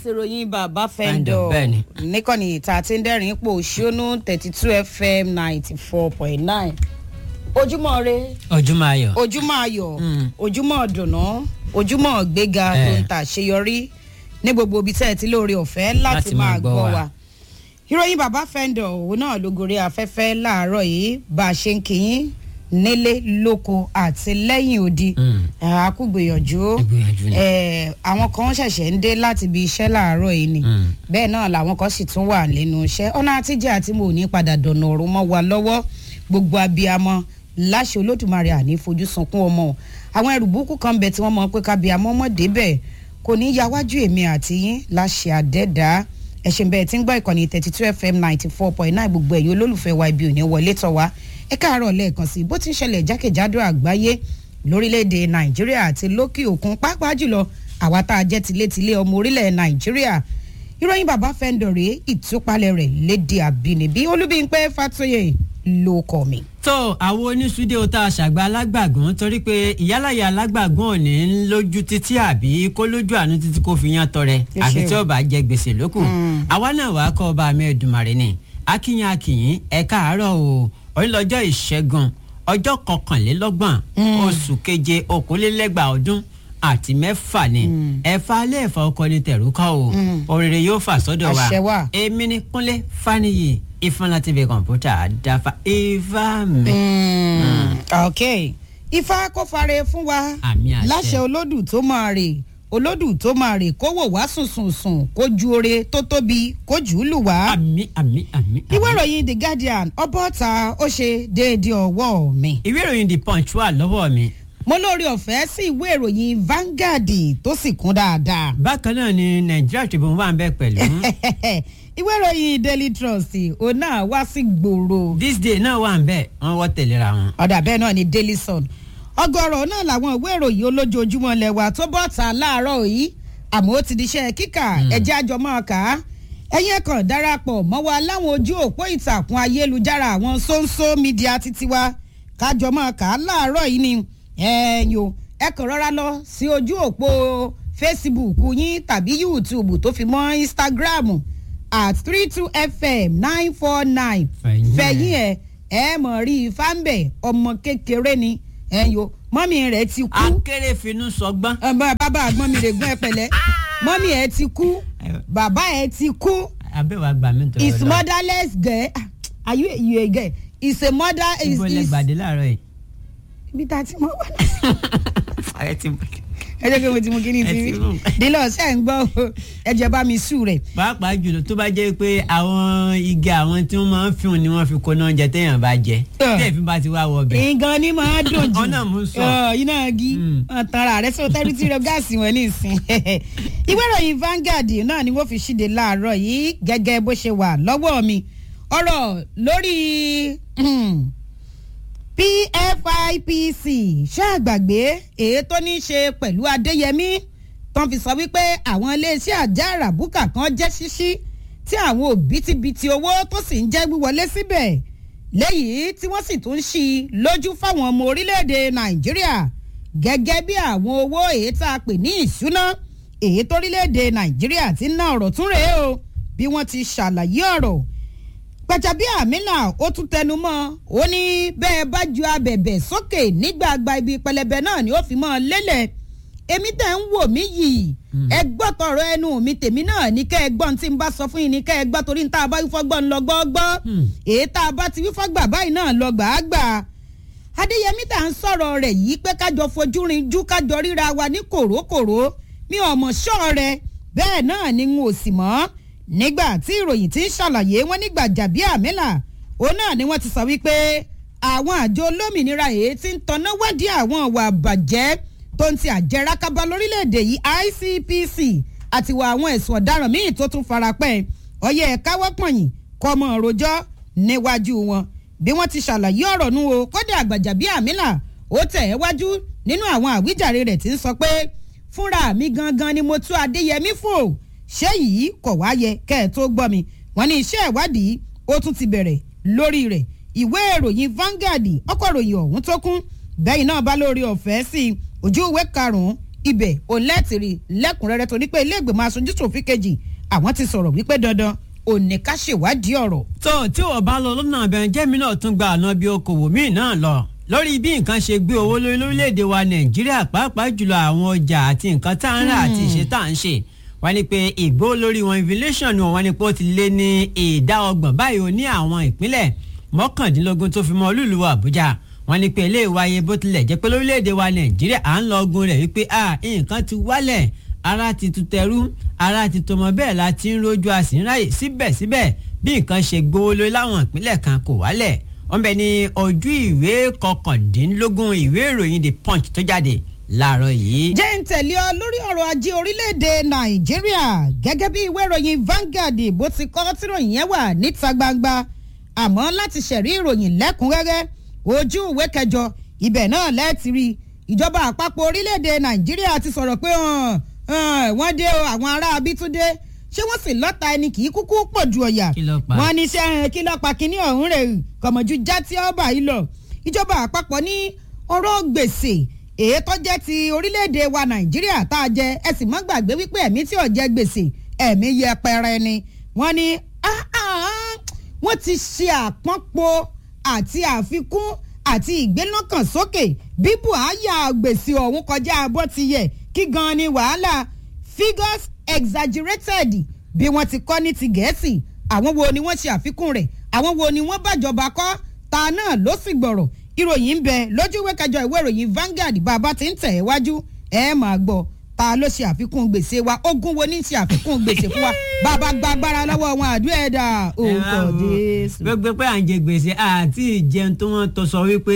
ìròyìn bàbá Fẹ́ńdọ̀, fẹ́ńdọ̀ bẹ́ẹ̀ni. níkànnì ìta tí ń dẹ́rìn ipò ṣónú thirty two fm ninety four point nine ojúmọ́ re ojúmọ́ ayọ̀. ojúmọ́ ayọ̀ Mm. ojúmọ́ dùnú ojúmọ́ gbéga Eh. tó ń ta àṣeyọrí ní gbogbo ibi tẹ́ ẹ ti lóore ọ̀fẹ́ láti máa gbọ́ wa. ìròyìn bàbá fẹ́ńdọ̀ òun náà ló gorí afẹ́fẹ́ láàárọ̀ yìí bá a ṣe ń kíyìn nílé lóko àti lẹ́yìn odi Mm. àkúgbìyànjú Ìgbìyànjú ni. Eh, àwọn kan ṣẹ̀ṣẹ̀ ń dé láti ibi iṣẹ́ láàárọ̀ yìí ni Mm. bẹ́ẹ̀ náà làwọn kan sì tún wà lẹ́nu iṣẹ́ ọ̀nà àtijọ́ àti mo ò ní padà dọ̀nà ọ̀run mọ́ wa lọ́wọ́ gbogbo abiyamọ láṣẹ olódùmarè àní fojú sunkún ọmọ o. àwọn ẹrù burúkú kan bẹ tí wọ́n mọ̀ pé kábíyamọ mọ̀ débẹ̀ kò ní ya wájú èmi àti yín láṣẹ àdẹ́dá ẹ̀sìn bẹ́ẹ̀ tí ń gbọ́ ìkànnì thirty two fm ninety four point nine gbogbo ẹ̀yin olólùfẹ́ wa ibi òní wọlé tọ̀ wá ẹ káàárọ̀ lẹ́ẹ̀kan sí i bó ti ń ṣẹlẹ̀ jákèjádò àgbáyé lórílẹ̀‐èdè nàìjíríà àti lókè òkun pàápàá jùlọ àwa tá a jẹ́ tilétilé ọmọ orílẹ̀ nàìjíríà ìròyìn bàbá fẹ́ńdọ̀rẹ́ ìtúpalẹ̀ rẹ̀ léde àbínibí olúbíńpẹ́ fàtóyè ló kọ́ mi. tó àwọn oníṣúdé o tá a ṣàgbà alágbàgún torí pé ìyálàyà alágbàgún ò ní ń lójú títí àbí kó lójú àánú títí kó fi yan tọrẹ Ẹ àfi ṣé tí o. ó bá jẹ gbèsè lókù Mm. àwa náà wàá kọ́ ọba àmì ẹ̀dùnmàrè ni akínyìn akínyìn ẹ káàárọ̀ o onílọ́jọ́ ìṣẹ́gun ọjọ́ kọkànlélọ́gbọ̀n Mm. oṣù keje okòólélẹ́gbàá ọdún àti mẹ́fà ni ẹ̀fà alẹ́ ẹ̀fà ọkọ ni tẹ̀rù kọ́ o Mm. òrèrè yóò fà sọ́dọ̀ wa Àṣẹ wà. èmi ni kúnlé faniyi ìfúnla tv kọ̀ǹpútà dáfa ifá mi. ok ifá kó fare fún wa Àmì àṣẹ. láṣẹ olódù tó máa rè olódù tó máa rè kó wò wá sùnsùnsùn kó ju oore tó tóbi kó jù ú lù wá. àmì àmì àmì. ìwé ìròyìn the guardian ọbọ̀ta ó ṣe déédéé ọwọ́ mi. ìwé ìròyìn the punch wà lọ́wọ́ mi. mo lórí ọ̀fẹ́ sí ìwé ìròyìn Vanguard tó sì kún dáadáa. bákan náà ni nàìjíríà tribune wà ń bẹ pẹ̀lú. ìwé ìròyìn daily trust òun náà wá sí gbòòrò. this day náà wà ń bẹ wọn wọ́ tẹ̀léra wọn. ọ̀dà bẹ́ẹ̀ náà ni daily sun ọgọ́rọ̀ náà làwọn ìwé ìròyìn olójoojúmọ́ lẹ́wà tó bọ́ ta láàárọ̀ yìí àmọ́ ó ti di iṣẹ́ kíkà ẹ̀jẹ̀ àjọ máa kà á ẹ̀yin ẹ̀kan darapọ̀ mọ́ wa láwọn ojú òpó ìtàkùn ayélujára àwọn sóńsó mídíà títí wa kájọ máa kà á láàárọ̀ yìí ni ẹ̀yìn o ẹ kàn rọra lọ sí ojú òpó facebook yín tàbí youtube tó fi mọ́ instagram at three two fm nine four nine Fẹ̀yìn ẹ̀. fẹ̀yìn ẹ̀ ẹ mọ̀ rí ifá ń bẹ̀ ọmọ kékeré ni ẹ̀yìn o mọ́mí rẹ̀ ti kú akéré finú sọgbọ́n. ọmọ bàbá àgbọn mi rè gbọ́n ẹ pẹ̀lẹ́ mọ́mí ẹ̀ ti kú bàbá ẹ̀ ti kú abẹ́wà gbà mí tọrọ is motherless girl Ah, are you you a girl is a mother is ibo lẹ is gbàdé láàárọ̀ yìí. ibi tá a ti mọ wà náà ẹ ti ẹ jẹ́ pé mo ti mú kíní Ẹ ti ti rí mú. dílọ̀ ṣe ń gbọ́ o ẹ jẹ́ bá mi sùn rẹ̀ pàápàá jùlọ tó bá jẹ́ pé àwọn igi àwọn tí wọ́n máa ń fihàn ni wọ́n fi kóná oúnjẹ téèyàn bá jẹ Ah. téèyàn bá ti wá wọ ọbẹ̀. nǹkan ni màá dùn jù Ọ̀nà mú sọ. Ọ, iná igi Mm. ọ̀tara rẹ̀ sọ tẹ́rí tí rẹ gáàsì wọn ní ìsìn ìwé ìròyìn Vanguard náà ni wọ́n fi ṣíde láàárọ̀ yìí gẹ́gẹ́ bó ṣe wà lọ́wọ́ mi ọ̀rọ̀ lórí hmm, PFIPC ṣáàgbàgbé èyí tó ní í ṣe pẹ̀lú Adéyẹmí tán fi sọ wípé àwọn iléeṣẹ́ àjá àràbùkà kan jẹ́ ṣíṣí tí àwọn òbítíbitì owó tó sì ń jẹ́ wíwọlé síbẹ̀ lẹ́yìn tí wọ́n sì tún ń ṣí i lójú fáwọn ọmọ orílẹ̀-èdè nàìjíríà gẹ́gẹ́ bí àwọn owó èyí tá a pè ní ìṣúná èyí torílẹ̀-èdè nàìjíríà ti ń ná ọ̀rọ̀ tún rèé o bí wọ́n ti ṣàlàyé ọ̀rọ̀ Gbajabiamila ó tún tẹnu mọ́ ó ní bẹ́ẹ̀ bá ju abẹ̀bẹ̀ sókè nígbàgbà ibi pẹlẹbẹ náà ni ó fi mọ́ ọ lélẹ̀ èmi tẹ̀ ń wò mí yìí ẹ gbọ́ tọrọ ẹnu mi tèmi náà ní kẹ́ ẹ gbọ́n tí n bá sọ fún yín ní kẹ́ ẹ gbọ́ torí ní tá a bá wífọ́ gbọ́ ń lọ gbọ́gbọ́ Hmm. èyí tá a bá ti wífọ́ gbà báyìí náà lọ gbàágbà Adéyẹmí tá à ń sọ̀rọ̀ rẹ̀ yìí pé kájọ fojú rinjú kájọ ríra wa ní kòrókòró mi ò mọ̀ ṣọ́ rẹ bẹ́ẹ̀ náà ni n ò sì mọ̀ nígbà tí ìròyìn ti ń ṣàlàyé wọn ní Gbajabiamila òun náà ni wọ́n ti sọ wípé àwọn àjọ olómìnira èyí tí ń tanná wádìí àwọn ìwà àbàjẹ́ tó ń ti àjẹrákábá lórílẹ̀‐èdè yìí ICPC àti wà àwọn ẹ̀sùn ọ̀daràn míì tó tún farapẹ́ ọyẹ káwọ́ pọ̀nyìn kọ́mọ rojọ́ níwájú wọn bí wọ́n ti ṣàlàyé ọ̀rọ̀ nu o kódà Gbajabiamila ó tẹ̀ ẹ́ wájú nínú àwọn àwíjàre rẹ̀ tí ń sọ pé fúnra mi gangan ni mo tú Adéyẹmí fò ṣé yìí kọ̀ wá yẹ kẹ́ ẹ̀ tó gbọ́ mi wọ́n ní iṣẹ́ ìwádìí ó tún ti bẹ̀rẹ̀ lórí rẹ̀ ìwé ìròyìn Vanguard ọkọ̀ ìròyìn ọ̀hún tó kún bẹ́yìn náà bá lórí ọ̀fẹ́ sí i ojú ìwé karùn-ún ibẹ̀ ò lẹ́tìrì lẹ́kùnrẹ́rẹ́ torí pé ilé ìgbìmọ̀ aṣojú ṣòfin kejì àwọn ti sọ̀rọ̀ wípé dandan òní ká ṣèwádìí ọ̀rọ̀. tó tí ò bá lọ lọ́nà abẹ́rẹ́ jẹ́mi náà tún gba àná bí okòwò míì náà lọ lórí bí nǹkan ṣe gbé owó lórí lórílẹ̀‐èdè wa nàìjíríà pàápàá jùlọ àwọn ọjà àti nǹkan tá à ń rà àti ìṣe tá à ń ṣe wọ́n ní pé ìgbó lórí wọn inflation ni wọ́n ní pé ó ti lé ní ìdá ọgbọ̀n báyìí ó ní àwọn ìpínlẹ̀ mọ́kàndínlógún tó fi mọ́ olúùlú àbújá wọ́n ní pé ilé ìwáyé bó tilẹ̀ jẹ́ pé lórílẹ̀‐èdè wa nàìjíríà à ń lọ ogun rẹ̀ wípé nǹkan ti wálẹ̀ ara ti tu tẹrú ara ti tọmọ bẹ́ẹ̀ la ti ń rojú a sì ń ráyè síbẹ̀síbẹ̀ bí nǹkan ṣe gbówó lórí láwọn ìpínlẹ̀ kan kò wálẹ̀ wọ́n bẹ ní ojú ìwé kọkàndínlógún ìwé ìròyìn the punch tó jáde láàárọ̀ yìí. jẹ́ ń tẹ̀lé ọ lórí ọ̀rọ̀ ajé orílẹ̀-èdè nàìjíríà gẹ́gẹ́ bí ìwé ìròyìn Vanguard bó ti kọ́ tíròyìn yẹn wà níta gbangba àmọ́ láti ṣẹ̀rí ìròyìn lẹ́kùnrẹ́rẹ́ ojú ìwé kẹjọ ibẹ̀ náà lẹ́ẹ̀tì rí ìjọba àpapọ̀ orílẹ̀-èdè nàìjíríà ti sọ̀rọ̀ pé wọ́n dé o àwọn ará abítúndé ṣé wọ́n sì lọ́ta ẹni kì í kúkú pọ̀ ju ọ̀yà Kí ló pa? wọ́n ní sẹ́ kí ló pa kínní ọ̀hún rẹ̀ kọ̀mọ̀jú já tí ọba yìí lọ ìjọba àpapọ̀ ní ọ̀rọ̀ gbèsè èyí tó jẹ́ ti orílẹ̀-èdè wa nàìjíríà tá a jẹ ẹ sì mọ́ gbàgbé wípé ẹ̀mí tí ò jẹ gbèsè ẹ̀mí yẹpẹrẹ ni wọ́n ní "Ah, ah, ah." wọ́n ti ṣe àpọ́npọ̀ àti àfikún àti ìgbélọ́kàn sókè bí buhari gbèsè ọ̀hún kọjá bó ti yẹ kí gan ni wàhálà figures exaggerated bí wọ́n ti kọ́ ní ti gẹ̀ẹ́sì àwọn wo ni wọ́n ṣe àfikún rẹ̀ àwọn wo ni wọ́n bàjọba kọ́ ta náà ló sì gbọ̀rọ̀ ìròyìn ń bẹ lójú ìwé kẹjọ ìwé ìròyìn Vanguard bàbá ti ń tẹ̀ ẹ́ wájú ẹ máa gbọ́ ta ló ṣe àfikún gbèsè wa ogún wo ní ṣe àfikún gbèsè fún wa bàbá gba agbára lọ́wọ́ wọn àdúrà ẹ̀dá orúkọ Jésù. gbogbo pé à ń jẹ gbèsè àti ìjẹun tó wọ́n tó sọ wípé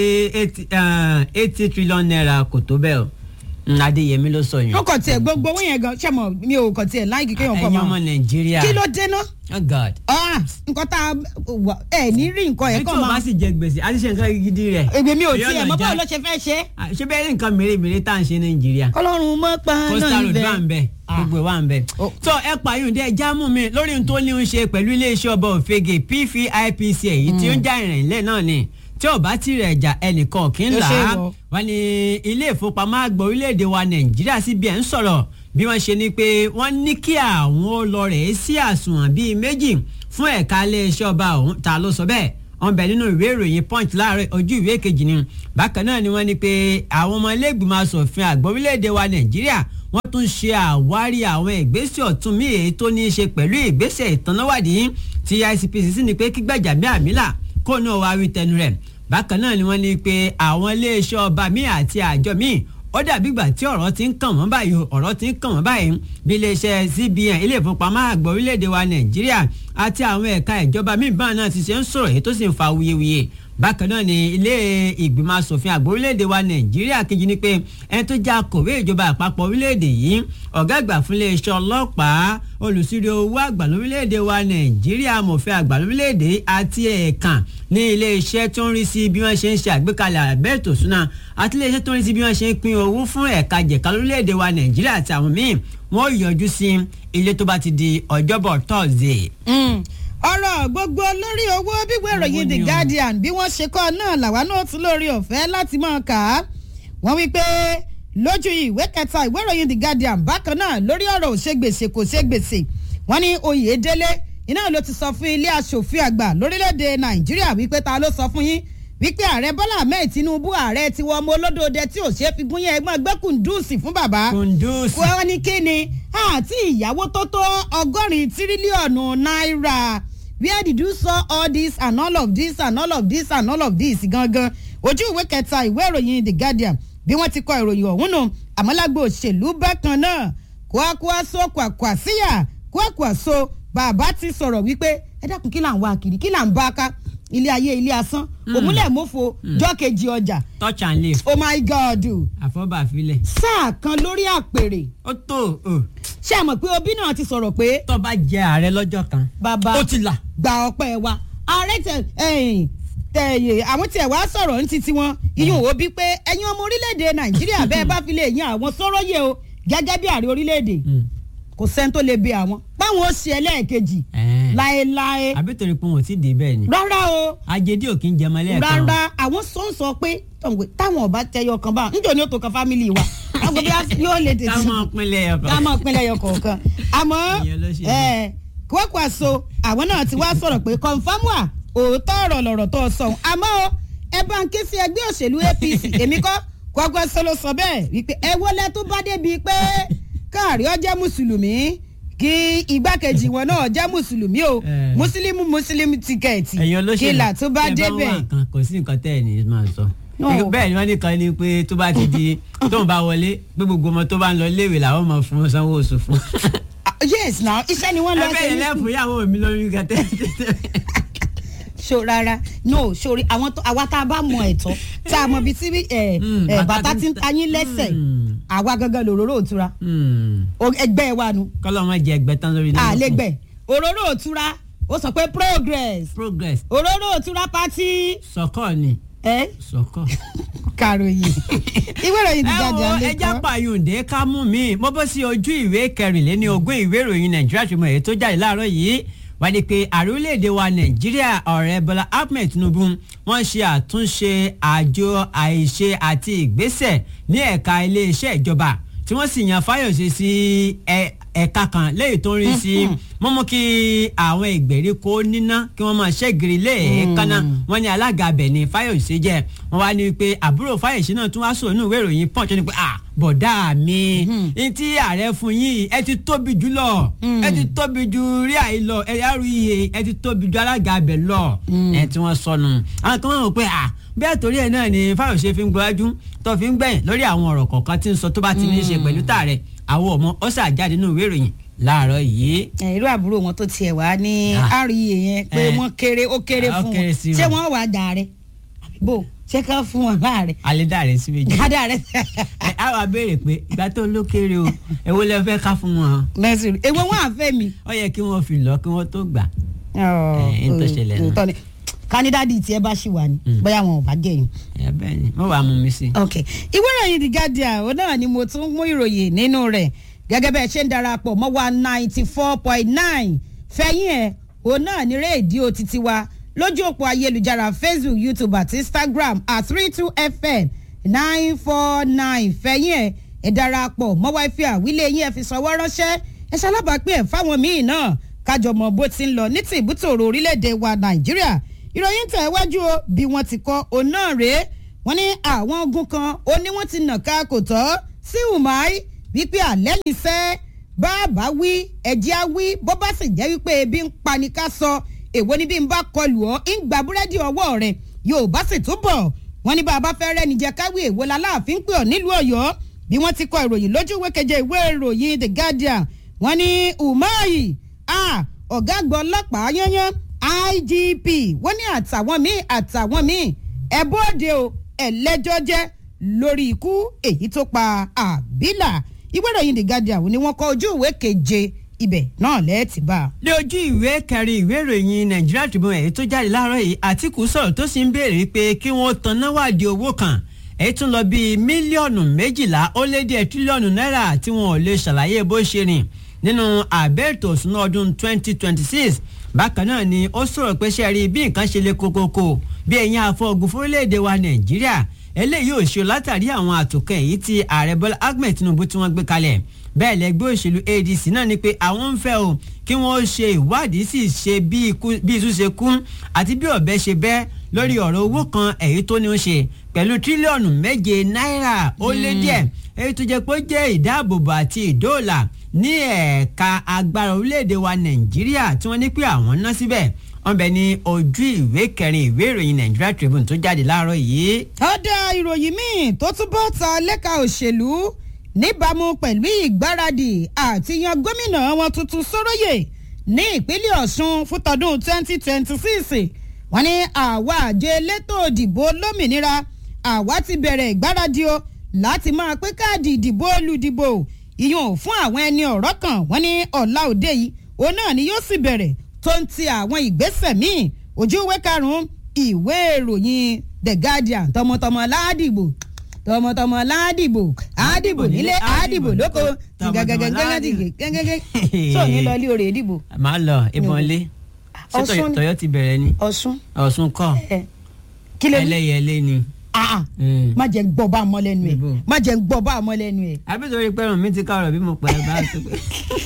eighty trillion naira kò tó bẹ́ẹ̀ o Mm, adéyẹmí ló sọ yẹn. ó kàn tiẹ̀ gbogbo owó yẹn gan ṣẹ́mọ̀ mi ò kàn tiẹ̀ láìkí kéèyàn kọ́ ẹ̀yin máa ọmọ nàìjíríà. kí ló dé ná oh god. Ah, nǹkan tá a wà ẹ ní rí nǹkan ẹ̀ ẹni kọ́ tí o bá máa sì jẹ gbèsè àti ṣe nǹkan gidi rẹ̀. èmi mi ò Èyí tiẹ̀ ọ̀nà mọ́ já- báwo ló ṣe fẹ́ ṣe Ah, ṣé bẹ́ẹ̀ ní nǹkan mèremère tá à ń ṣe nàìjíríà. ọlọ́run mọ́ pa náà coastal road wà ń bẹ Ah. gbogbo ẹ̀ wà ń bẹ. Oh. tó ẹ pààyàn dé ẹja mú mi lórí ohun tó ní ń ṣe pẹ̀lú iléeṣẹ́ ọba òfegè pfipc èyí tí ó ń já ìrìn ilẹ̀ náà ni tí ò bá ti rẹ̀ jà ẹnìkan kì í Ó là ṣe á wọ. wọ́n ní ilé ìfowópamọ́ àgbà orílẹ̀-èdè wa nàìjíríà cbn sọ̀rọ̀ bí wọ́n ṣe ní pé wọ́n ní kí àwọn ó lọ rẹ̀ sí àsùnwọ̀n bíi méjì fún ẹ̀ka iléeṣẹ́ ọba ọ̀hún ta ló sọ bẹ́ẹ̀ wọ́n bẹ nínú ìwé ìròyìn punch láàárọ̀ ojú ìwé kejì ni bákan náà ni wọ́n ní pé àwọn ọmọ iléègbìmọ̀ asòfin àgbà orílẹ̀-èdè wa nàìjíríà wọ́n tún ṣe àwárí àwọn ìgbésẹ̀ ọ̀tún míì èyí tó ní í ṣe pẹ̀lú ìgbésẹ̀ ìtanáwádìí tí ICPC sì ní pé kí Gbajabiamila kó náà wá wí tẹnu rẹ̀ bákan náà ni wọ́n ní pé àwọn iléeṣẹ́ ọba míì àti àjọ míì ó dàbí ìgbà tí ọ̀rọ̀ ti ń kàn wọ́n báyìí o, ọ̀rọ̀ ti ń kàn wọ́n báyìí bí iléeṣẹ́ CBN ilé ìfowópamọ́ àgbà orílẹ̀-èdè wa Nàìjíríà àti àwọn ẹ̀ka ìjọba míì báwọn náà ti ṣe ń sọ̀rọ̀ èyí tó sì ń fa wuyewuye bákan náà ni ilé ìgbìmọ̀ asòfin àgbà orílẹ̀-èdè wa Nàìjíríà kejì ni pé ẹni tó já kòwé ìjọba àpapọ̀ orílẹ̀-èdè yìí ọ̀gá àgbà fún iléeṣẹ́ ọlọ́pàá olùsírí owó àgbà lórílẹ̀‐èdè wa nàìjíríà amòfin àgbà lórílẹ̀‐èdè àti ẹ̀ẹ̀kan ní iléeṣẹ́ tó ń rí sí bí wọ́n ṣe ń ṣe àgbékalẹ̀ àbẹ́ẹ̀tò súná àti iléeṣẹ́ tó ń rí sí bí wọ́n ṣe ń pín owó fún ẹ̀ka jẹ̀ka lórílẹ̀‐èdè wa nàìjíríà àti àwọn míì wọ́n yọjú sí ilé tó bá ti di ọjọ́bọ̀ tọ́sídẹ̀ẹ́. Mm. ọ̀rọ̀ gbogbo lórí owó bíwé ìròyìn Owó the ni o. guardian bí wọ́n ṣe kọ́ náà làwa náà tún lórí ọ̀fẹ́ láti máa kà á wọ́n wí pé lójú ìwé kẹta ìwé ìròyìn the guardian bákan náà lórí ọ̀rọ̀ òṣègbèsè kò ṣègbèsè wọ́n ní oyèdélé iná ló ti sọ fún ilé aṣòfin àgbà lórílẹ̀‐èdè nàìjíríà wípé ta ló sọ fún yín wípé ààrẹ bọ́lá ahmed tinubu ààrẹ tiwọn ọmọ olódòdẹ tí ò ṣeé fi gún yẹn ẹgbọ́n gbẹ́kùndùsì fún bàbá kundus wọ́n ní kí ni àti ìyàwó tó tó ọgọ́rin tírílíọ̀nù náírà where did you saw all this and all of this and all of this and all of this gangan ojú ìwé kẹta ìwé ìròyìn the guardian bí wọ́n ti kọ ìròyìn ọ̀hún nù àmọ́lágbó òṣèlú bákan náà kwakwaso kwakwasíyà kwakwaso bàbá ti sọ̀rọ̀ wípé ẹ dákun kí là ń wá kiri kí là ń bá ká ilé ayé ilé asán òmùlẹ̀ mọ́fo jọ́kejì ọjà touch and leave oh my god àfọ́bàfilẹ̀ sáà kan lórí àpèrè ó tó o ṣé ẹ mọ̀ pé obi náà ti sọ̀rọ̀ pé tó bá jẹ ààrẹ lọ́jọ́ kan bàbá ó ti là gba ọpẹ́ wa ààrẹ tẹ ẹ̀yìn tẹ̀yẹ àwọn tiẹ̀ wá sọ̀rọ̀ ní titi wọn iyún wo bí pé ẹ̀yin ọmọ orílẹ̀-èdè nàìjíríà bẹ́ẹ̀ bá fi lè yan àwọn sọ̀rọ̀ yẹ o gẹ́gẹ́ bí ààrẹ orílẹ̀-èdè kò sẹ́ni tó lè bẹ àwọn báwọn ó ṣe ẹlẹ́ẹ̀kejì Ẹ̀ẹ́. láéláé àbí torí pé wọn ò tí ì dé bẹ́ẹ̀ ni rárá o ajédè ò kí ń jẹmọ lẹ́ẹ̀kan rárá àwọn sọ ń sọ pé tọ̀wé táwọn ọba tẹyọ kan bá níjọ ni ó tó kan fámìlì wa àwọn bí yóò lè tètè ká mọ̀ pinlẹ̀ ẹ̀kọ́. ká mọ̀ pinlẹ̀ ẹyọ kọ̀ọ̀kan àmọ́ Ìyẹn ló ṣe ẹ̀ Kwankwaso àwọn náà ti wá sọ̀rọ̀ pé confam wà òótọ́ ọ̀rọ̀ lọ̀rọ̀ tó sọ ohun. àmọ́ o, ẹ bá ń ké sí ẹgbẹ́ òṣèlú APC èmi kọ́ Kwankwaso ló sọ bẹ́ẹ̀ wípé ẹ wọlé tó bá débi pé káàrí ọ jẹ́ mùsùlùmí kí igbákejì wọn náà jẹ́ mùsùlùmí o Eh. mùsùlùmí mùsùlùmí tíkẹ́ẹ̀tì ẹ̀yin olóṣèlú kìlà tó bá tẹ́ débẹ̀ wà nǹkan kò sí nǹkan tẹ́ ẹ̀ ní máa sọ. No. bẹ́ẹ̀ ni wọ́n ní kan ní pé tó bá ti di tóun bá wọlé pé gbogbo ọmọ tó bá ń lọ léèwé làwọn máa fún wọn sanwó oṣù fún. Ah, yes now iṣẹ́ ni wọ́n lọ ẹ ṣe bẹ́ẹ̀ ní lẹ́fù ìyàwó mi lórí gàtẹ́. so rárá no sori àwọn tó àwa tá a bá mọ ẹ̀tọ́ tá a mọ ibi tí ẹ Mm, ẹ bàtà bàtà ti ti ń ń ta- ta yín lẹ́sẹ̀ Mm. àwa gangan lòróró òtura O- ẹgbẹ́ wa nu kọ́lọ́ wọn jẹ ẹgbẹ́ tán lórí náà. àlégbẹ̀ òróró òtura ó sọ pé progress progress òróró òtura pátí sọkọ ni ẹ sọkọ. kàròyìn ìwé ìròyìn ti ẹ jáde wo alẹ́ ẹja kan pààyùndé ká mú mi mo bọ́ sí ojú ìwé kẹrìnléní ogún ìwé ìròyìn nàìjíríà tó mọ̀ èyí tó jáde láàárọ̀ yìí wá di pé ààrẹ orílẹ̀-èdè wa nàìjíríà ọ̀rẹ́ bọ́lá ahmed tinubu wọ́n ṣe àtúnṣe àjọ àìṣe àti ìgbésẹ̀ ní ẹ̀ka iléeṣẹ́ ìjọba tí wọ́n sì yan fáyọ̀ṣe sí ẹ- ẹ̀ka kan lẹ́yìn tó ń rí sí mímú kí àwọn ìgbèríko níná kí wọ́n máa ṣẹ́gìrì lẹ́ẹ̀ẹ́kánná wọ́n ní alága abẹ ní fáyọ̀ṣe jẹ́ wọ́n wá ní pé àbúrò fáyọ̀ṣe náà tún wá sọ̀rọ̀ nínú ìwé ìròyìn punch ní pé à bọ̀dá mi ní tí ààrẹ fún yín ẹ ti tóbi jù lọ ẹ ti tóbi jù rí àyè lọ ẹ yàrá iye ẹ ti tóbi jù alága abẹ lọ ẹ tí wọ́n sọnù àwọn kan wọ́n rò pé à bẹ́ẹ̀ torí ẹ̀ náà ni fáyọ̀ṣe fi ń gbọ́dájú tó fi ń gbẹ̀yìn lórí àwọn ọ̀rọ̀ kọ̀ọ̀kan tí ń sọ tó bá ti ní í ṣe pẹ̀lú tààrẹ àwọn ọmọ ó ṣàjáde nínú ìwé ìròyìn láàárọ̀ yìí ẹ, irú àbúrò wọn tó tiẹ̀ wá ní Ah. rea yẹn pé Eh. wọ́n kéré ó kéré Ah, ó fún kéré wọn sí ṣé wọn. wọ́n wà dà rẹ bò ṣé ká fún wọn láàrẹ àlédàrẹ sí méjì gádà rẹ ẹ á wá béèrè pé ìgbà tó ló kéré o èwo lẹ fẹ́ ká fún wọn lẹ́sìn èwo wọn àfẹ́ mi. ó yẹ kí wọ́n fi lọ kí wọ́n tó gbà. Ọ̀, Eh, n tó ṣẹlẹ̀ náà. òótọ́ ni. kandidati tiẹ̀ bá ṣì wà ní bóyá wọn ò bá jẹ̀yìn. ẹ bẹ́ẹ̀ ni mo wàá mú mi sí. ok ìwé ìròyìn the guardian òun náà ni mo tún mú ìròyìn nínú rẹ̀ gẹ́gẹ́ bẹ́ẹ̀ ṣe ń darapọ̀ mọ́ wa ninety four point nine fẹ̀yìn ẹ̀ òun náà ní rédíò títí wa lójú òpó ayélujára facebook youtube àti instagram at three two fm nine four nine fẹ̀yìn ẹ̀ ẹ̀ darapọ̀ mọ́ wa fi àwílé yín ẹ̀ fi sọwọ́ ránṣẹ́ ẹ̀ ṣalábàápẹ́ ẹ̀ fáwọn míì náà kájọ mọ bó ti ń lọ ní ti ìbútòrò orílẹ̀-èdè wa nàìjíríà ìròyìn tẹ̀ wájú o bí wọ́n ti kọ́ òun náà rèé wọ́n ní àwọn ogun kan ó ní wọ́n ti nà ká kò tọ́ sí umai wípé àlẹ́ yìí sẹ́ bàbá wí ẹ̀jẹ̀ á wí bó bá sì jẹ́ wípé ebi ń pani ká sọ èwo ni bí n bá kọlù ọ́ ń gba búrẹ́dì ọwọ́ rẹ̀ yóò bá sì túbọ̀ wọ́n ní bàbá fẹ́ rẹ́ni jẹ́ káwé èwo la láàfin pè ọ́ nílùú ọ̀yọ́ bí wọ́n ti kọ ìròyìn lójú ìwé keje ìwé ìròyìn the guardian wọ́n ní umai ah ọ̀gá àgbà ọlọ́pàá yányán igp wọ́n ní àtàwọn míì àtàwọn míì ẹ bóde o ẹlẹ́jọ́ jẹ́ lórí ikú èyí tó pa àbílà ìwé ìròyìn the guardian ni wọ́n kọ ojú ìwé keje ibẹ̀ náà lẹ́ẹ̀tì bá a. ní ojú ìwé kẹrin ìwé ìròyìn nàìjíríà Tribune èyí tó jáde láàárọ̀ yìí àtìkù sọ̀rọ̀ tó sì ń béèrè pé kí wọ́n tan náwádìí owó kan èyí tún lọ bíi mílíọ̀nù méjìlá ó lé díẹ̀ tírílíọ̀nù náírà tí wọn ò lè ṣàlàyé bó ṣe rìn nínú àbẹ́ ètò òṣùnà ọdún 2026 bákan náà ni ó sọ̀rọ̀ pé ṣe rí bí nǹkan ṣe le kókókó bí ẹ̀yin àfọ̀gùn fórílẹ̀-èdè wa nàìjíríà eléyìí ò ṣe látàrí àwọn àtòkẹ́ èyí tí ààrẹ bọ́lá ahmed tinubu tí wọ́n gbé kalẹ̀ bẹ́ẹ̀ lẹ́gbẹ́ òṣèlú adc náà ni pé àwọn ń fẹ́ o kí wọ́n ṣe ìwádìí sì ṣe bí ikú- bí iṣu ṣe kú àti bí ọ̀bẹ ṣe bẹ́ lórí ọ̀rọ̀ owó kan èyí tó ní ó ṣe pẹ̀lú tírílíọ̀nù méje náírà ó lé díẹ̀ èyí tó jẹ́ pé ó jẹ́ ìdáàbòbò àti ìdóòlà ní ẹ̀ka agbára orílẹ̀-èdè wa nàìjíríà tí wọ́n ní pé àwọn ná síbẹ̀ wọ́n bẹ ní ojú ìwé kẹrin ìwé ìròyìn Nigeria Tribune tó jáde láàárọ̀ yìí. ọ̀dà ìròyìn míì tó túbọ̀ ta lẹ́ka òṣèlú níbàámu pẹ̀lú ìgbáradì àti yan gómìnà wọn tuntun sóróyè ní ìpínlẹ̀ ọ̀ṣun fún tọdún 2026 wọ́n ní àwa àjọ elétò òdìbò lómìnira àwa ti bẹ̀rẹ̀ ìgbáradì o láti máa pín káàdì ìdìbò olùdìbò ìyún fún àwọn ẹni ọ̀rọ̀ kan wọ́n ní ọ̀la òde yìí òun náà ni yóò sì bẹ̀rẹ̀ tó ń ti àwọn ìgbésẹ̀ míì ojú ìwé karùn-ún ìwé ìròyìn the guardian tọmọtọmọ ládìbò tọmọtọmọ ládìbò àdìbò nílé àdìbò lóko gẹgẹgẹgẹgẹgẹgẹgẹ tó ní lọ ilé orè ìdìbò màá lọ ìbọn lé ṣé Ọ̀ṣun- Tọ̀yọ́ ti bẹ̀rẹ̀ ni ọ̀ṣun Ọ̀ṣun kọ́ ẹ kí ló ní ẹlẹ́yẹlé ni Ah, ah. Mm. má jẹ́ ń gbọ́ bá a mọ́ lẹ́nu ẹ̀ Níbo? má jẹ́ ń gbọ́ bá a mọ́ lẹ́nu ẹ̀. àbí torí pé ọ̀run mi ti ká ọ̀rọ̀ bí mo pẹ́ bá tó pé.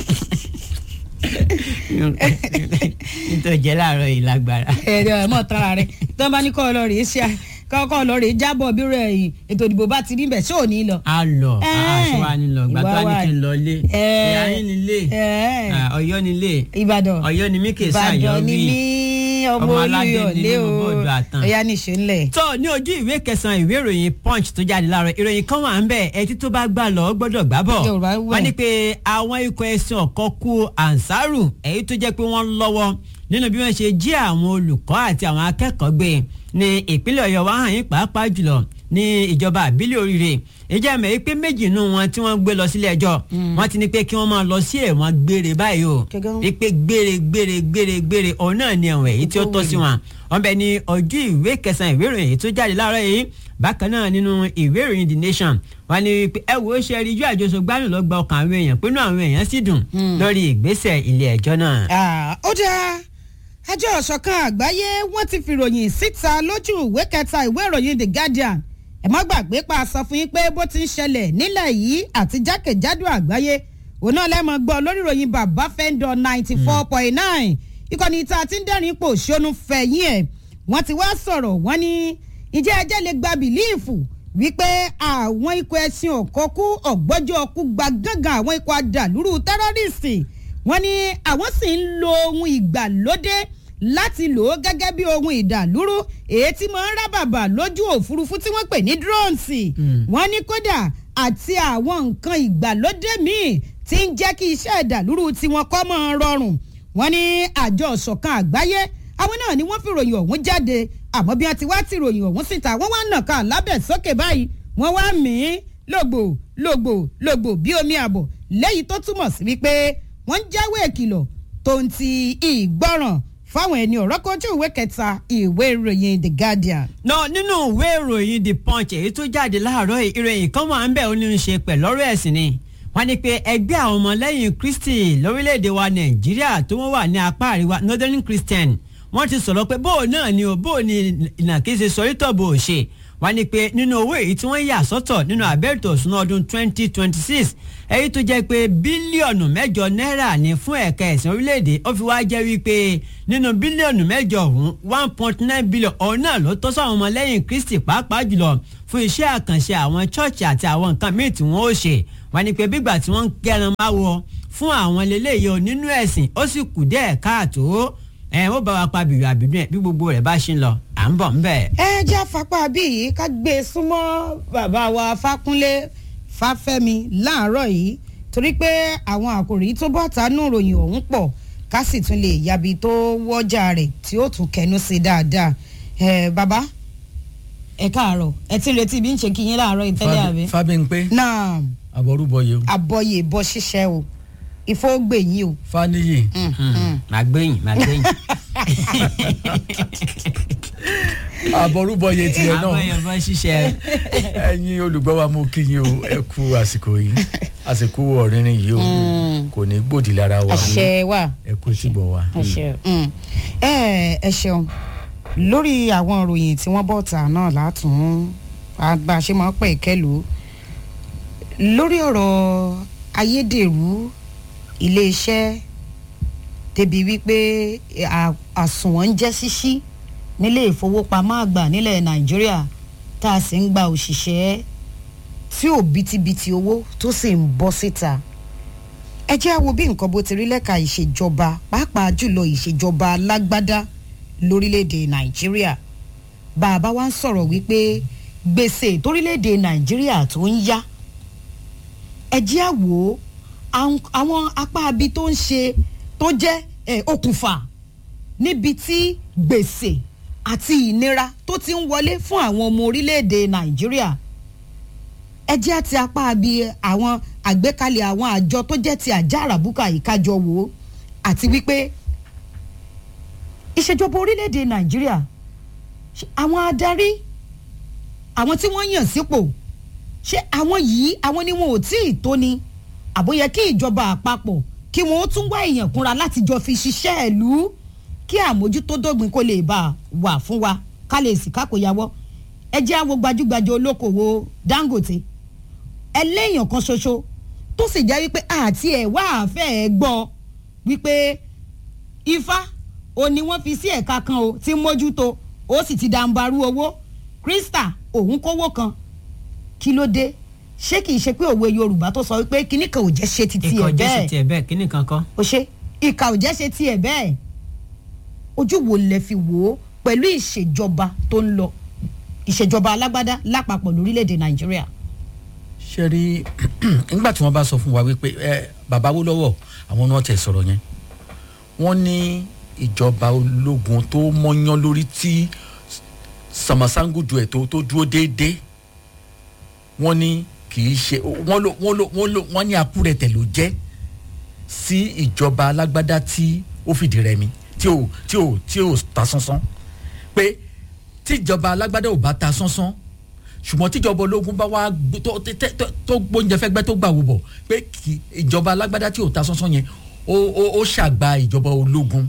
nítorí jẹ́ láàárọ̀ yìí lágbára. ẹ̀rọ ẹ̀ mọ̀ tara rẹ̀ tó bá ní kọ́ ọ lọ rèé ṣe kọ́kọ́ lọ rèé jábọ̀ bí rẹ̀ yìí ètò ìdìbò bá ti rí bẹ̀ ṣó ò ní lọ. a lọ Eh. aṣọ wa ni lọ gbà tó Ìwà wá ní wa kí n lọ lé Eh. ìyá yín ni lé Eh. Ah, Ọ̀yọ́ ni lé Ìbàdàn Ọ̀yọ́ ni mí kè sí Ìbàdàn àyọ ni rí mí ọmọ Ọmọ aládé olúyọ̀ ni lé mí, o mo bọ́ọ̀dù àtàn. ẹ̀yà nìṣó ńlẹ̀. tó ní ojú ìwé kẹsàn-án ìwé ìròyìn punch tó jáde láàárọ̀ ìròyìn kan wà ń bẹ̀ ẹtí tó bá gbà lọ gbọ́dọ̀ gbà bọ̀ Yorùbá wẹ̀. wọ́n ní pé àwọn ikọ̀ ẹ̀sìn ọ̀kọ́ kú ansaru èyí tó jẹ́ pé wọ́n lọ́wọ́ nínú bí wọ́n ṣe jí àwọn olùkọ́ àti àwọn akẹ́kọ̀ọ́ gbé ní ìpínlẹ̀ ọ̀yọ́ wa hàn yín pàápàá jùlọ ní ìjọba àbílẹ̀ oríire ìjẹ́ mẹ́ pé méjì nù wọn tí wọ́n gbé lọ sílé ẹjọ́ wọ́n ti ní pé kí wọ́n máa lọ sí ẹ̀wọ̀n gbére báyìí o Gẹ́gẹ́. wípé gbére gbére gbére gbére òun náà ni ẹ̀wọ̀n èyí tí ó tọ́ sí wọn wọn bẹ ní ojú ìwé kẹsàn-án ìwé ìròyìn èyí tó jáde láàárọ̀ yìí bákan náà nínú ìwé ìròyìn the nation wọn ní pé ẹ wo ṣe rí ijó àjọṣe gbádùn lọ gba ọkàn àwọn èèyàn pinnu àwọn èèyàn sì dùn lórí ìgbésẹ̀ ilé ẹjọ́ náà. Ah, ó dáa àjọ ọ̀ṣọ̀kan àgbáyé wọ́n ti fìròyìn síta lójú ìwé kẹta ìwé ìròyìn the guardian ẹ má gbàgbé pa sọ fún yín pé bó ti ń ṣẹlẹ̀ nílẹ̀ yìí àti jákèjádò àgbáyé òun náà lẹ́mọ̀ gbọ́ lórí ìròyìn bàbá fẹ́ńdọ̀ ninety four point nine ìkànnì ìta àti ń dẹ́rìn ipò ṣónú fẹ̀yìn ẹ̀ wọ́n ti wá sọ̀rọ̀ wọ́n ní ìjẹ́ ẹjẹ́ lè gba bìlíìfù wípé àwọn ikọ̀ ẹ̀sìn ọ̀kọ́kú ọ̀gbọ́jọ́ ọkú gba gángan àwọn ikọ̀ adàlúrú tẹ́rọ́rìsì wọ́n ní àwọn sì ń lo ohun ìgbàlódé láti lò ó gẹ́gẹ́ bí ohun ìdàlúrú èyí tí mo ń rábàbà lójú òfurufú tí wọ́n pè ní drones wọ́n ní kódà àti àwọn nǹkan ìgbàlódé míì tí ń jẹ́ kí iṣẹ́ ìdàlúrú tiwọn kọ́ mọ́ ọ rọrùn wọ́n ní àjọ ìṣọ̀kan àgbáyé àwọn náà ni wọ́n fi ròyìn ọ̀hún jáde àmọ́ bí wọ́n ti wá ti ròyìn ọ̀hún síta wọ́n wá nàka lábẹ́ sókè báyìí wọ́n wá mí lògbò lògbò lògbò bí omi àbọ̀ lẹ́yìn tó túmọ̀ sí wípé wọ́n ń jáwé ìkìlọ̀ tó ń ti ìgbọràn fáwọn ẹni ọ̀rọ̀ kojú ìwé kẹta ìwé ìròyìn the guardian. náà nínú ìwé ìròyìn the punch èyí tó jáde láàárọ̀ yìí, ìròyìn kan wà ń bẹ̀ ó ní í ṣe pẹ̀lú ọ̀rọ̀ ẹ̀sìn ni wọ́n ní pé ẹgbẹ́ àwọn ọmọlẹ́yìn kristi lórílẹ̀‐èdè wa nàìjíríà tó wọ́n wà ní apá àríwá northern christian wọ́n ti sọ̀rọ̀ pé bóò náà ni o bóò ni ìnàkíṣe sọ̀rítọ̀ bò ó ṣe wọ́n ní pé nínú owó èyí tí wọ́n yà sọ́tọ̀ nínú àbẹ́rẹ́tò òṣùnà ọdún 2026 èyí tó jẹ́ pé bílíọ̀nù mẹ́jọ náírà ní fún ẹ̀ka ẹ̀sìn orílẹ̀-èdè ó fi wá jẹ́ wípé nínú bílíọ̀nù mẹ́jọ ọ̀hún one point nine billion ọ̀hún náà ló tọ́ sáwọn ọmọlẹ́yìn kristi pàápàá jùlọ fún iṣẹ́ àkànṣe àwọn chọ́ọ̀chì àti àwọn nǹkan míì tí wọ́n ó ṣe wọ́n ní pé bígbà tí wọ́n ń kẹran máa wọ fún àwọn eléyìí o nínú ẹ̀sìn ó sì kù díẹ̀ káàtó ẹ̀ ó bá wa pa bìrì àbìdún ẹ̀ bí gbogbo rẹ̀ bá ṣe ń lọ à ń bọ̀ ń bẹ̀. ẹ jẹ́ àfapá bíi ká gbé e súnmọ́ bàbá wa fákúnlé fáfẹ́mi láàárọ̀ yìí torí pé àwọn àkòrí tó bọ́ tánú ròyìn ọ̀hún pọ̀ ká sì tún lè yabi tó wọ́jà rẹ̀ tí ó tún kẹnu sí dáadáa ẹ bàbá ẹ káàárọ̀ ẹ ti ń retí bí ń ṣe kí yín láàárọ̀ ìtẹ́lẹ̀ àbí. fábíńpé náà àbọrúbọyé o àbọyè bọ́ ṣiṣẹ́ o ìfowógbè yín o. fáníyì màá gbẹ̀yìn màá gbẹ̀yìn. àbọrúbọyé tiẹ̀ náà àbọ̀yẹ̀ bọ́ ṣiṣẹ́ ẹ̀yin olùgbọ́ wa mo kí yín o ẹ kú àsìkò yìí àsìkò ọ̀rìnrìn yìí o kò ní gbòdì lára wa àṣẹ wà. ẹ kú síbọ̀ wa. Mm. ẹ ẹ ṣeun lórí àwọn ìròyìn tí wọ́n bọ̀ tà náà látún bá a ṣe máa ń pẹ̀ kẹ́lù lórí ọ̀rọ̀ ayédèrú iléeṣẹ́ débi wípé à- àsùnwọ̀n ń jẹ́ ṣíṣí nílé ìfowópamọ́ àgbà nílẹ̀ nàìjíríà tá a sì ń gba òṣìṣẹ́ tí ò bítíbitì owó tó sì ń bọ́ síta ẹ jẹ́ àwo bí nǹkan bó ti rí lẹ́ka ìṣèjọba pàápàá jùlọ ìṣèjọba alágbádá lórílẹ̀‐èdè nàìjíríà bàbá wa ń sọ̀rọ̀ wípé gbèsè torílẹ̀‐èdè nàìjíríà tó ń yá ẹ jẹ́ àwo àwọn- àwọn apá abi tó ń ṣe tó jẹ́ eh, okùnfà níbi tí gbèsè àti ìnira tó ti ń wọlé fún àwọn ọmọ orílẹ̀‐èdè nàìjíríà ẹ jẹ́ àti apá bí àwọn àgbékalẹ̀ àwọn àjọ tó jẹ́ ti àjà àràbùkà ìkájọ wò ó àti wípé ìṣèjọba orílẹ̀-èdè nàìjíríà ṣé àwọn adarí àwọn tí wọ́n yàn sípò ṣé àwọn yìí àwọn ni wọn ò tí ì tó ni àbóyẹ kí ìjọba àpapọ̀ kí wọn ó tún wá èèyàn kúnra láti jọ fi ṣiṣẹ́ ìlú kí àmójútó dógbin kó lè bá a wà fún wa ká lè sì kákòyàwó ẹ jẹ́ àwo gbajúgbajà olókòwò Dangote ẹlẹ́yìn kan ṣoṣo tó sì jẹ́ wípé àti ẹ̀ wá àfẹ́ ẹ̀ gbọ́ wípé ifá ò ní wọ́n fi sí ẹ̀ka kan o tí ń mójútó ó sì ti dàǹbarú owó Krista òun kówó kan kí ló dé ṣé kìí ṣe pé òwe Yorùbá tó sọ wípé kíní kan ò jẹ́ ṣe ti tiẹ̀ ikọ̀ jẹ́ sí bẹ́ẹ̀ tiẹ̀ bẹ́ẹ̀ kíní kankan. ó ṣe ìkà ò jẹ́ ṣe tiẹ̀ bẹ́ẹ̀ ojú wo lẹ fi wò ó pẹ̀lú ìṣèjọba tó ń lọ ìṣèjọba alágbádá lápapọ̀ lórílẹ̀‐èdè Nàìjíríà. ṣe rí nígbà tí wọ́n bá sọ fún wa wípé ẹ bàbá wo lọ́wọ́ àwọn náà tẹ̀ sọ̀rọ̀ yẹn wọ́n ní ìjọba ológun tó mọ́yán lórí tí sàmàsángùdù ẹ̀ tó tó dúró déédéé wọ́n ní kì í ṣe wọ́n ló wọ́n ló wọ́n ló wọ́n ní akúrẹ̀tẹ̀ ló jẹ́ sí ìjọba alágbádá tí ó fìdí rẹmi tí ò tí ò tí ò ta sánsán pé tíjọba alágbádá ò bá ta sánsán ṣùgbọ́n tíjọba ológun bá wá gbó- tó tó- tó- tó gbóúnjẹ fẹ́gbẹ́ tó gbà wò bọ̀ pé kì ìjọba alágbádá tí ò ta sánsán yẹn ó ó ó ṣàgbà ìjọba ológun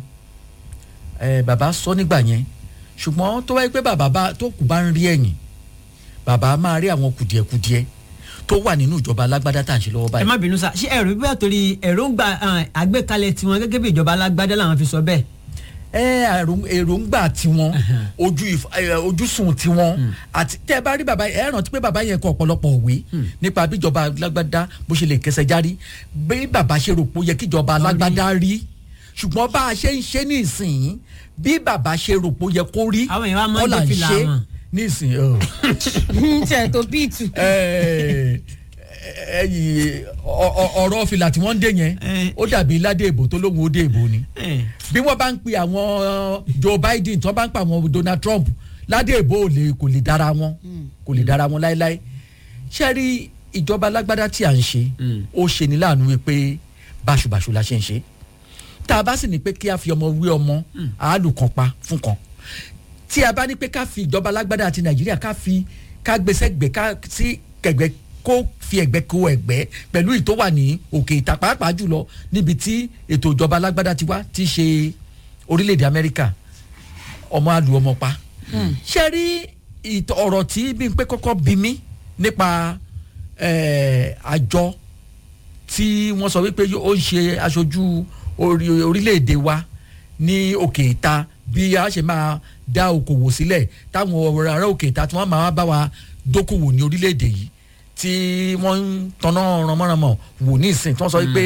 ẹ bàbá sọ nígbà yẹn ṣùgbọ́n tó wáyé pé bàbá bá tó kù bá ń rí ẹ̀yìn bàbá máa rí àwọn kùdìẹ̀kudiẹ tó wà nínú ìjọba alágbádá tá à ń ṣe lọ́wọ́ ẹ báyìí. má bínú sá ṣé ẹ̀rù bíbẹ̀ torí èròǹgbà ah, àgbékalẹ̀ tiwọn gẹ́gẹ́ bí ìjọba alágbádá làwọn fi sọ bẹ́ẹ̀. ẹ àrùn- èròǹgbà tiwọn ojú ìf- ẹ, ojúsùn tiwọn àti tẹ bá rí bàbá ẹ rántí pé bàbá yẹn kọ ọ̀pọ̀lọpọ̀ òwe nípa bíjọba alágbádá bó ṣe lè kẹsẹ̀ járí bí bàbá ṣe rò pé ó yẹ kíjọba alágbádá rí ṣùgbọ́n bá a ṣe ń ṣe nísìnyí bí bàbá ṣe rò pé ó yẹ kó rí Àwọn èèyàn wá máa ń kọ́ là dé fìlà wọn. nísìnyí. ọ̀. tiẹ̀ tó bíìtù. Ẹ, ẹyìn ọ- ọ- ọ̀rọ̀ fìlà tí wọ́n ń dé yẹn Eh. ó dàbí ládé ìbò tó lóun ó dé ìbò ni Eh, bí wọ́n bá ń pe àwọn Joe Biden tí wọ́n bá ń pa àwọn Donald Trump ládé ìbò ò lè kò lè dára wọn kò lè dára wọn láéláé ṣé rí ìjọba alágbádá tí à ń ṣe ó ṣe ní láàánú wípé báṣubàṣu la ṣe ń ṣe tá a bá sì ní pé kí a fi ọmọ wé ọmọ àálù kan pa fún kan tí a bá ní pé ká fi ìjọba alágbádá àti Nàìjíríà ká fi ká gbèsè gbè ká sí kẹgbẹ kó fi ẹ̀gbẹ́ kó ẹ̀gbẹ́ pẹ̀lú ìtò wà ní òkè ìta pàápàá jùlọ níbi tí ètò ìjọba alágbádá ti wá ti ṣe orílẹ̀-èdè Amẹ́ríkà ọmọ àlù ọmọ pa ṣe rí ìtọ̀ ọ̀rọ̀ tí Bímpé kọ́kọ́ bí mí nípa eh, àjọ tí wọ́n sọ wípé ó ń ṣe aṣojú orí- orílẹ̀-èdè wa ní òkè ìta bí a ṣe máa dá okòwò sílẹ̀ táwọn ará òkè ìta tí wọ́n máa bá wa dókòwò ní orílẹ̀-èdè yìí tí wọ́n ń tanná ránmọ́ránmọ́ wò ní ìsìn tí wọ́n sọ wípé